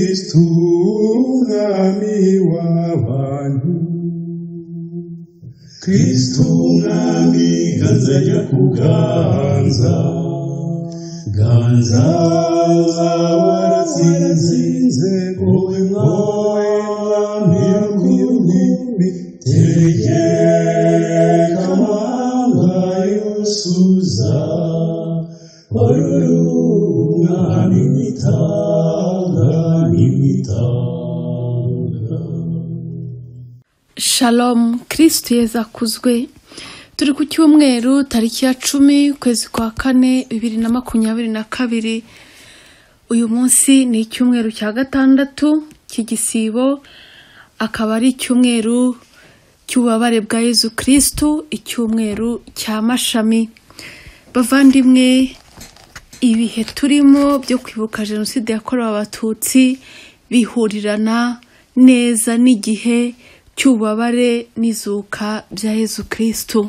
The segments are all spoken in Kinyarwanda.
Kristu mwami w'abantu Kristu mwami ganza nyakuganza ganza waratsinze wowe mwami w'abantu tegeka amanga yusuza warurunga n'imitanga n'imitanga Shalom kirisiti yeza akuzwe turi ku cyumweru tariki ya cumi ukwezi kwa kane bibiri na makumyabiri na kabiri uyu munsi ni icyumweru cya gatandatu cy'igisibo akaba ari icyumweru cy'ububabare bwa Yezu kirisitu icyumweru cya mashami bavandimwe ibihe turimo byo kwibuka jenoside yakorewe abatutsi bihurirana neza n'igihe cy'ububabare n'izuka bya yezu kirisitu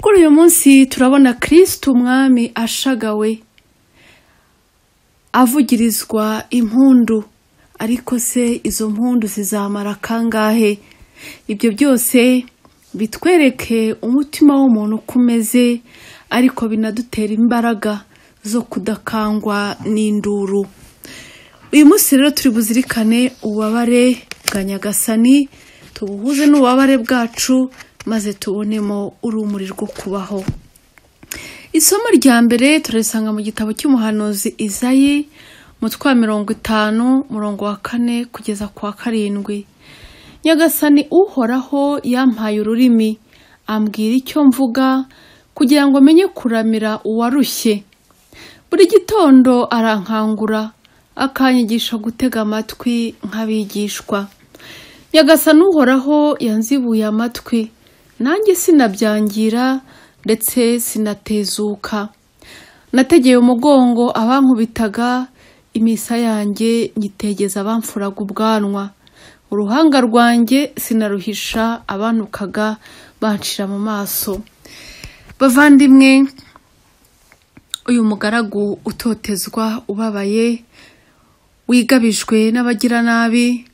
kuri uyu munsi turabona kirisitu umwami ashagawe avugirizwa impundu ariko se izo mpundu zizamara kangahe ibyo byose bitwereke umutima w'umuntu uko umeze ariko binadutera imbaraga zo kudakangwa n'induru uyu munsi rero turi buzirikane ububabare bwa nyagasani tubuhuze n'ububabare bwacu maze tubonemo urumuri rwo kubaho isomo rya mbere turarisanga mu gitabo cy'umuhanuzi izayi umutwe wa mirongo itanu murongo wa kane kugeza ku wa karindwi nyagasani uhoraho yampaye ururimi ambwira icyo mvuga kugira ngo amenye kuramira uwarushye buri gitondo arankangura akanyigisha gutega amatwi nk'abigishwa nyagasani uhoraho yanzibuye amatwi nanjye sinabyangira ndetse sinatezuka nategeye umugongo abankubitaga imisa yanjye nyitegeza abamfuraga ubwanwa uruhanga rwanjye sinaruhisha abantukaga bancira mu maso bavandimwe uyu mugaragu utotezwa ubabaye wigabijwe n'abagiranabi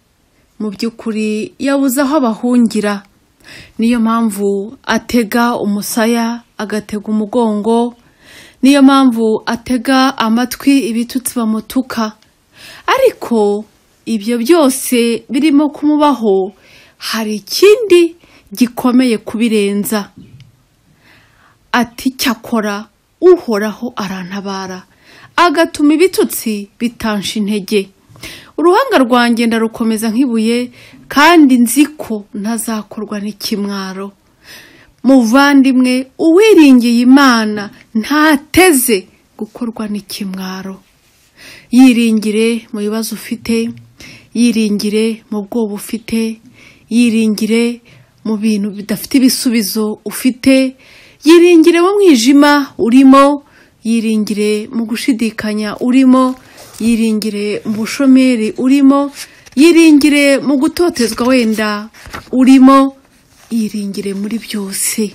mu by'ukuri yabuze aho abahungira niyo mpamvu atega umusaya agatega umugongo niyo mpamvu atega amatwi ibitutsi bamutuka ariko ibyo byose birimo kumubaho hari ikindi gikomeye kubirenza ati cyakora uhoraho arantabara agatuma ibitutsi bitansha intege uruhanga rwanjye ndarukomeza nk'ibuye kandi nzi ko ntazakorwa n'ikimwaro muvandimwe uwiringiye imana ntateze gukorwa n'ikimwaro yiringire mu bibazo ufite yiringire mu bwoba ufite yiringire mu bintu bidafite ibisubizo ufite yiringire mu mwijima urimo yiringire mu gushidikanya urimo yiringire mu bushomeri urimo yiringire mu gutotezwa wenda urimo yiringire muri byose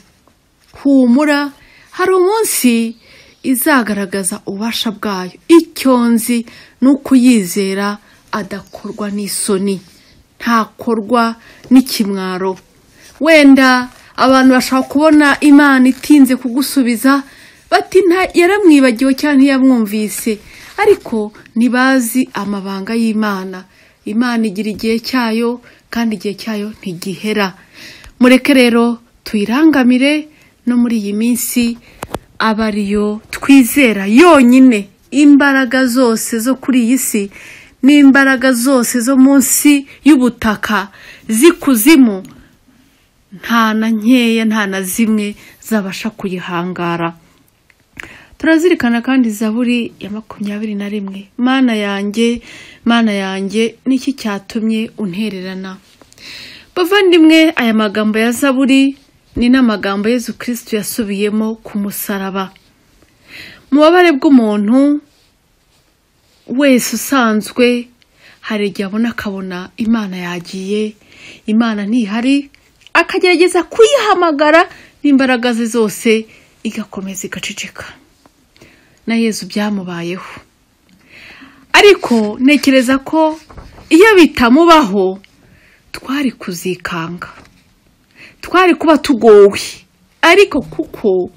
humura hari umunsi izagaragaza ububasha bwayo icyo nzi ni ukuyizera adakorwa n'isoni ntakorwa n'ikimwaro wenda abantu bashobora kubona imana itinze kugusubiza bati yaramwibagiwe cyangwa ntiyamwumvise ariko ntibazi amabanga y'imana imana igira igihe cyayo kandi igihe cyayo ntigihera mureke rero tuyirangamire no muri iyi minsi aba ariyo twizera yonyine imbaraga zose zo kuri iyi si n'imbaraga zose zo munsi y'ubutaka z'ikuzimu nta na nkeya nta na zimwe zabasha kuyihangara turazirikana kandi zaburi ya makumyabiri na rimwe mana yanjye mana yanjye niki cyatumye untererana bavandimwe aya magambo ya zaburi ni n'amagambo yezu kirisitu yasubiyemo ku musaraba mu bubabare bw'umuntu wese usanzwe hari igihe abona akabona imana yagiye imana ntihari akagerageza kuyihamagara n'imbaraga ze zose igakomeza igaceceka na yezu byamubayeho ariko ntekereza ko iyo bitamubaho twari kuzikanga twari kuba tugowe ariko kuko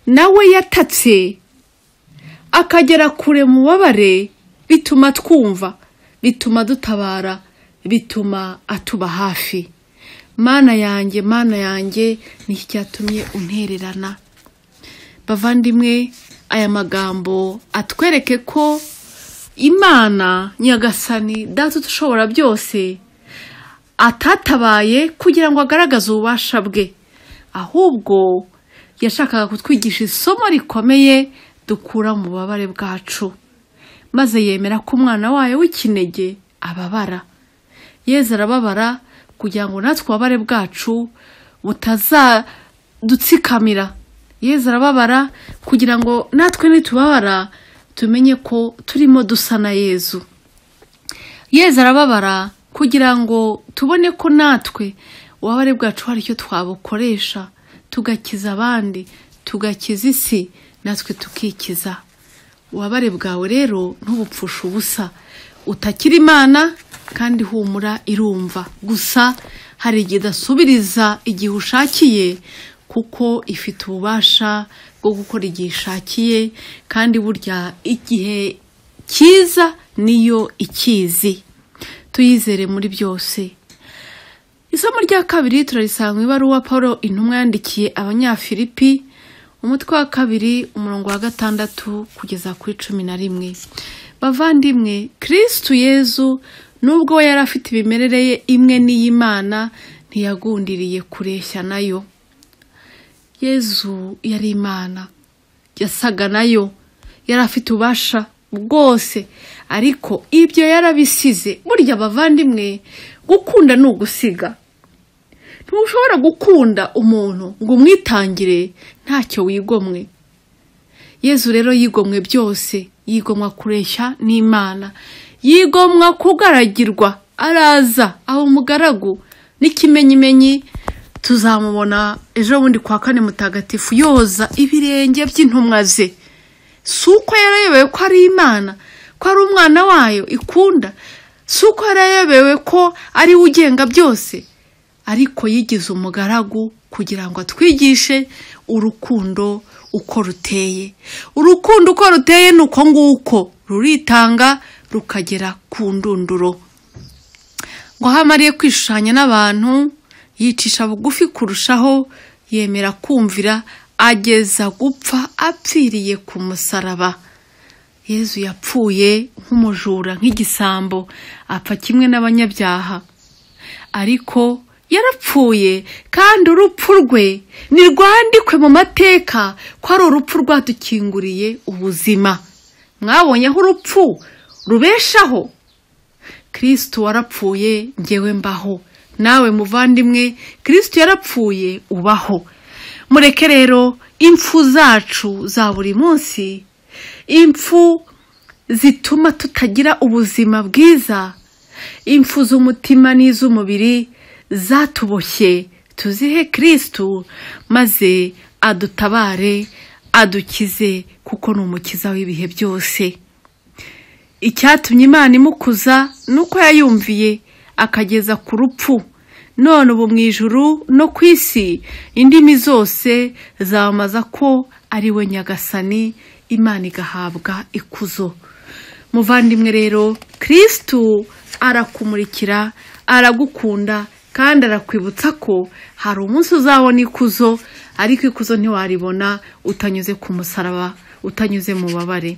nawe yatatse akagera kure mu bubabare bituma twumva bituma dutabara bituma atuba hafi mana yanjye mana yanjye ni cyatumye untererana bavandimwe aya magambo atwereke ko imana nyagasani data udushobora byose atatabaye kugira ngo agaragaze ububasha bwe ahubwo yashakaga kutwigisha isomo rikomeye dukura mu bubabare bwacu maze yemera ko umwana wayo w'ikinege ababara yeze arababara kugira ngo natwe ububabare bwacu butazadutsikamira yeze arababara kugira ngo natwe nitubabara tumenye ko turimo dusa na yezu yeze arababara kugira ngo tubone ko natwe ububabare bwacu hari icyo twabukoresha tugakiza abandi tugakiza isi natwe tukikiza ububabare bwawe rero ntubupfushe ubusa utakira imana kandi humura irumva gusa hari igihe idasubiriza igihe ushakiye kuko ifite ububasha bwo gukora igihe ishakiye kandi burya igihe cyiza niyo ikizi tuyizere muri byose isomo rya kabiri turarisanga ibaruwa paul intumwa yandikiye abanyafilipi umutwe wa kabiri umurongo wa gatandatu kugeza kuri cumi na rimwe bavandimwe kirisitu yezu nubwo we yari afite imimerere ye imwe n'iy'imana ntiyagundiriye kureshya nayo yezu yari imana yasaga nayo yari afite ububasha bwose ariko ibyo yarabisize burya abavandimwe gukunda ni ugusiga ntushobora gukunda umuntu ngo umwitangire ntacyo wigomwe yezu rero yigomwe byose yigomwa kureshya n'imana yigomwa kugaragirwa araza aho umugaragu n'ikimenyimenyi tuzamubona ejo bundi kwa kane mutagatifu yoza ibirenge by'intumwa ze si uko yarayobewe ko ari imana ko ari umwana wayo ikunda si uko yarayobewe ko ari we ugenga byose ariko yigize umugaragu kugira ngo atwigishe urukundo uko ruteye urukundo uko ruteye ni uko nguko ruritanga rukagera ku ndunduro ngo aho amariye kwishushanya n'abantu yicisha bugufi kurushaho yemera kumvira ageza gupfa apfiriye ku musaraba yezu yapfuye nk'umujura nk'igisambo apfa kimwe n'abanyabyaha ariko yarapfuye kandi urupfu rwe ntirwandikwe mu mateka ko ari urupfu rwadukinguriye ubuzima mwabonyeho urupfu rubeshaho kirisitu warapfuye ngewe mbaho nawe muvandimwe kirisitu yarapfuye ubaho mureke rero impfu zacu za buri munsi impfu zituma tutagira ubuzima bwiza impfu z'umutima n'iz'umubiri zatuboshye tuzihe kirisitu maze adutabare adukize kuko ni umukiza w'ibihe byose icyatumye imana imukuza ni uko yayumviye akageza ku rupfu none ubu mu ijuru no ku isi indimi zose zamamaza ko ari we nyagasani imana igahabwa ikuzo muvandimwe rero kirisitu arakumurikira aragukunda kandi arakwibutsa ko hari umunsi uzabona ikuzo ariko ikuzo ntiwaribona utanyuze ku musaraba utanyuze mu babare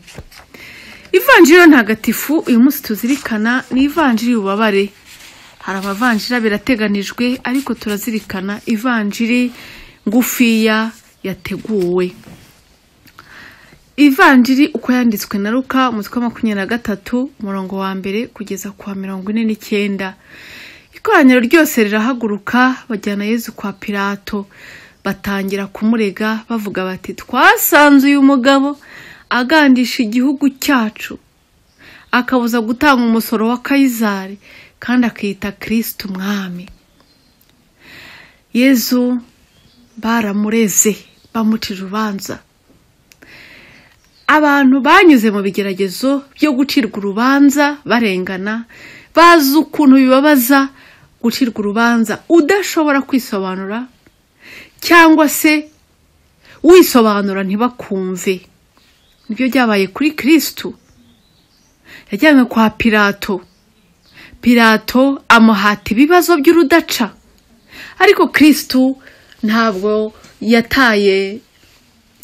ivanjiri ntagatifu uyu munsi tuzirikana ni ivanjiri y'ububabare hari abavanjira birateganijwe ariko turazirikana ivanjiri ngufiya yateguwe ivanjiri uko yanditswe na ruka umutwe wa makumyabiri na gatatu umurongo wa mbere kugeza ku wa mirongo ine n'icyenda ikoraniro ryose rirahaguruka bajyana yezu kwa pirato batangira kumurega bavuga bati twasanze uyu mugabo agandisha igihugu cyacu akabuza gutanga umusoro wa kayizari kandi akita kirisitu umwami yezu baramureze bamuca urubanza abantu banyuze mu bigeragezo byo gucirwa urubanza barengana bazi ukuntu bibabaza gucirwa urubanza udashobora kwisobanura cyangwa se wisobanura ntibakumve nibyo byabaye kuri kirisitu yajyanywe kwa pirato pirato amuhata ibibazo by'urudaca ariko kirisitu ntabwo yataye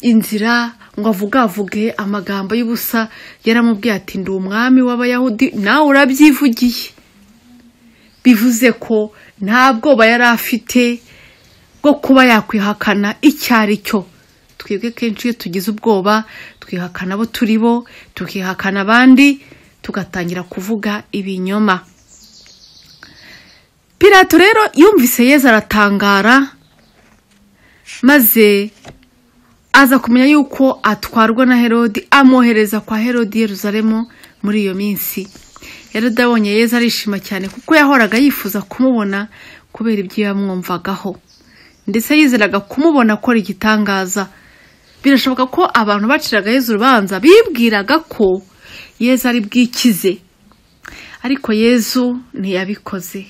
inzira ngo avugavuge amagambo y'ubusa yaramubwiye ati ndi umwami w'abayahudi nawe urabyivugiye bivuze ko nta bwoba yari afite bwo kuba yakwihakana icyo ari cyo twebwe kenshi iyo tugize ubwoba twihakana abo turi bo tukihakana abandi tugatangira kuvuga ibinyoma pirato rero yumvise yezu aratangara maze aza kumenya yuko atwarwa na herodi amwohereza kwa herodi yeruzalemu muri iyo minsi herodi abonye yezu arishima cyane kuko yahoraga yifuza kumubona kubera ibyo yamwumvagaho ndetse yizeraga kumubona akora igitangaza birashoboka ko abantu baciraga yezu urubanza bibwiraga ko yezu ari bwikize ariko yezu ntiyabikoze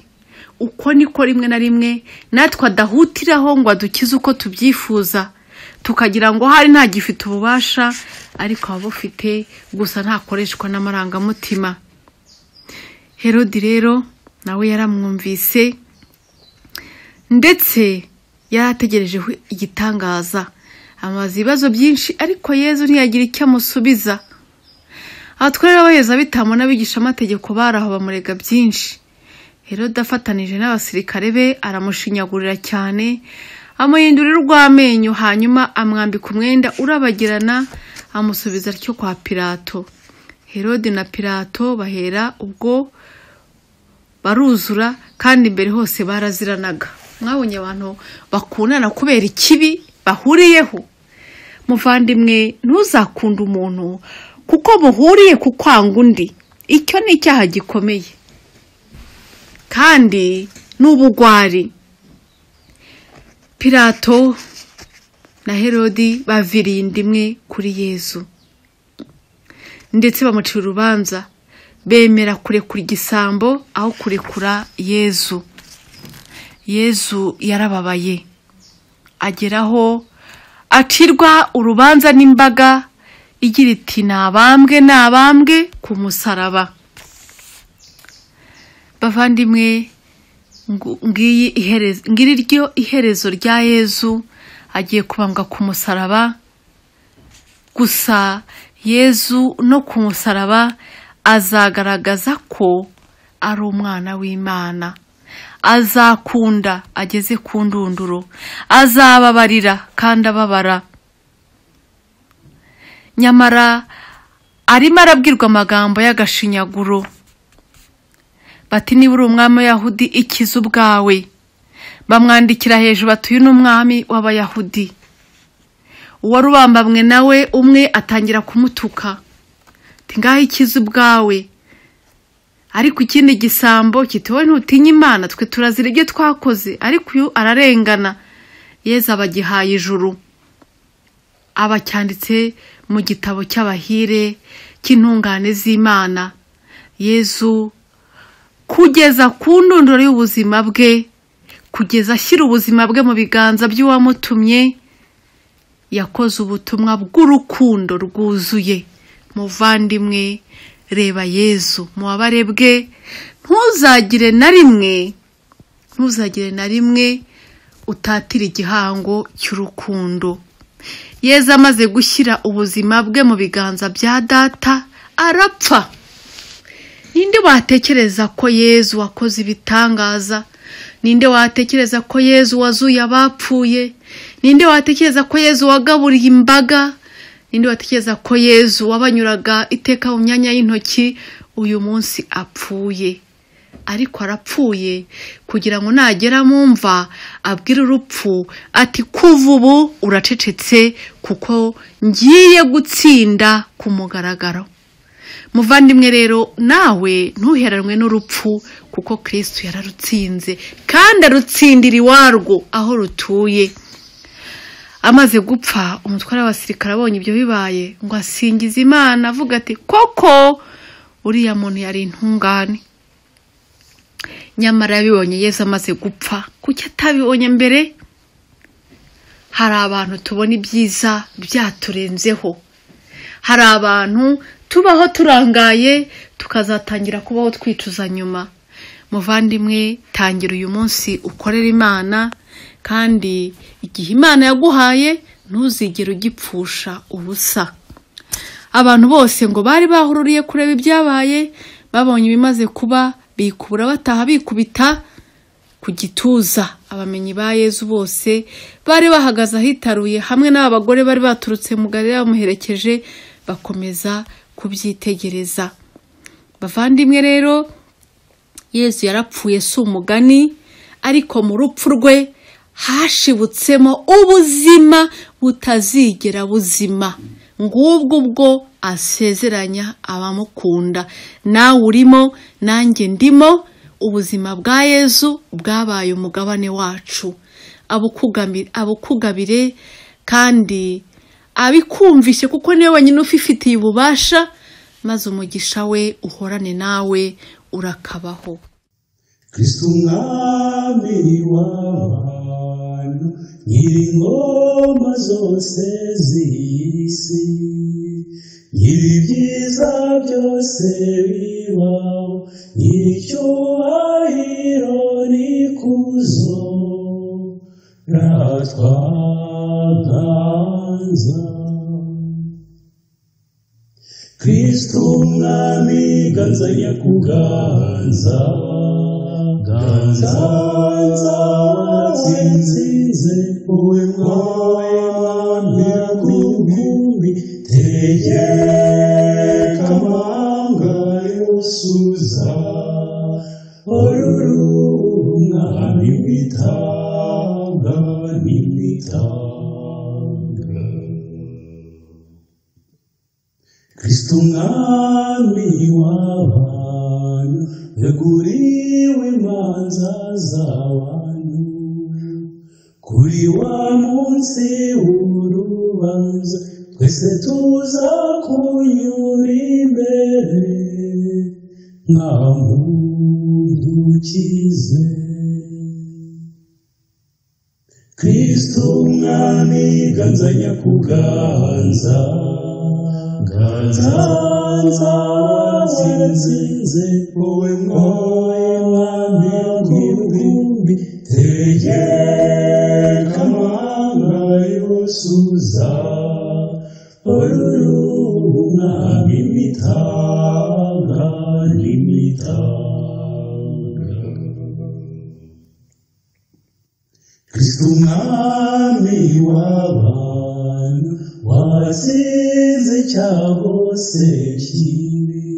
uko niko rimwe na rimwe natwe adahutiraho ngo adukize uko tubyifuza tukagira ngo hari ntagifite ububasha ariko aba bufite gusa ntakoreshwa n'amarangamutima herodi rero nawe yaramwumvise ndetse yari ategerejeho igitangaza amaze ibibazo byinshi ariko yezu ntiyagira icyo amusubiza abatware b'abaheza bitamo n'abigishamategeko bari aho bamurega byinshi herode afatanije n'abasirikare be aramushinyagurira cyane amuhindurira urw'amenyo hanyuma amwambika umwenda urabagirana amusubiza atyo kwa pirato herode na pirato bahera ubwo baruzura kandi imbere hose baraziranaga mwabonye abantu bakundana kubera ikibi bahuriyeho muvandimwe ntuzakunde umuntu kuko muhuriye ku kwanga undi icyo ni icyaha gikomeye kandi n'ubugwari pirato na herodi baviriye inda imwe kuri yezu ndetse bamucira urubanza bemera kurekura igisambo aho kurekura yezu yezu yarababaye ageraho acirwa urubanza n'imbaga igira iti nabambwe nabambwe ku musaraba bavandimwe ngo- ngiyi iherezo ngiri ryo iherezo rya yezu agiye kubambwa ku musaraba gusa yezu no ku musaraba azagaragaza ko ari umwana w'imana azakunda ageze ku ndunduro azababarira kandi ababara nyamara arimo arabwirwa amagambo y'agashinyaguro bati niba uri umwami w'abayahudi ikize ubwawe bamwandikira hejuru bati uyu ni umwami w'abayahudi uwari ubambamwe nawe umwe atangira kumutuka ati ngaho ikize ubwawe ariko ikindi gisambo kiti wowe ntutinya imana twe turazira ibyo twakoze ariko uyu ararengana yeza abagihaye ijuru aba acyanditse mu gitabo cy'abahire cy'intungane z'imana yezu kugeza ku ndunduro y'ubuzima bwe kugeza ashyira ubuzima bwe mu biganza by'uwamutumye yakoze ubutumwa bw'urukundo rwuzuye muvandimwe reba yezu mubabare bwe ntuzagire na rimwe ntuzagire na rimwe utatira igihango cy'urukundo yezu amaze gushyira ubuzima bwe mu biganza bya data arapfa ninde watekereza ko yezu wakoze ibitangaza ninde watekereza ko yezu wazuye abapfuye ninde watekereza ko yezu wagaburiye imbaga ninde watekereza ko yezu wabanyuraga iteka mu myanya y'intoki uyu munsi apfuye ariko arapfuye kugira ngo nagera mu mva abwire urupfu ati kuva ubu uracecetse kuko ngiye gutsinda ku mugaragaro muvandimwe rero nawe ntuheranwe n'urupfu kuko kirisitu yararutsinze kandi arutsindira iwarwo aho rutuye amaze gupfa umutware w'abasirikare abonye ibyo bibaye ngo asingize imana avuga ati koko uriya muntu yari intungane nyamara yabibonye yesu amaze gupfa kuki atabibonye mbere hari abantu tubona ibyiza byaturenzeho hari abantu tubaho turangaye tukazatangira kubaho twicuza nyuma muvandimwe tangira uyu munsi ukorera imana kandi igihe imana yaguhaye ntuzigere ugipfusha ubusa abantu bose ngo bari bahururiye kureba ibyabaye babonye ibimaze kuba bikubura bataha bikubita ku gituza abamenyi ba yezu bose bari bahagaze ahitaruye hamwe n'aba bagore bari baturutse mu gari bamuherekeje bakomeza kubyitegereza bavandimwe rero yezu yarapfuye si umugani ariko mu rupfu rwe hashibutsemo ubuzima butazigera buzima ngubwo ubwo asezeranya abamukunda nawe urimo nanjye ndimo ubuzima bwa yezu bwabaye umugabane wacu abukugami- abukugabire kandi abikumvishe kuko niwe wenyine ufifitiye ububasha maze umugisha we uhorane nawe urakabaho Kristo mwami w'abantu nyir'ingoma zose z'isi nyir'ibyiza byose bibaho nyir'icyubahiro n'ikuzo ratwaganza kristu mwami ganza nyakuganza ganza watsinze wowe mwami kumbi tegeka amanga yosuza orurunga nimitanga nimitanga Kristo mwami w'abantu yaguriwe imanza z'abantu kuri wa munsi w'urubanza twese tuza kunyura imbere nta muntu ukize kristo umwami ganza nyakuganza ganza zinzinze wowe mwami w'ibihumbi tegeka amanga yosuza orurunami mitanga n'imitanga Kristo umwami w'abantu watsinze icyago se kibi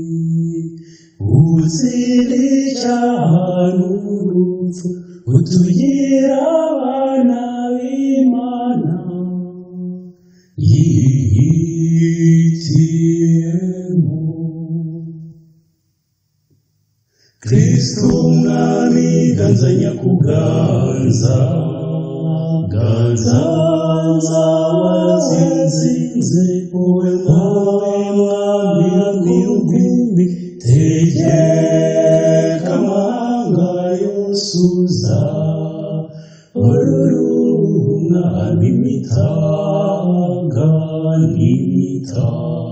utsinde icyaha n'urupfu utugira abana b'imana yihitiyemo kristu mwami ganza nyakuganza ganza watsinzinze wowe mwowe mwami w'ibihumbi tegeka amanga yosuza orurunga n'imitanga n'imitanga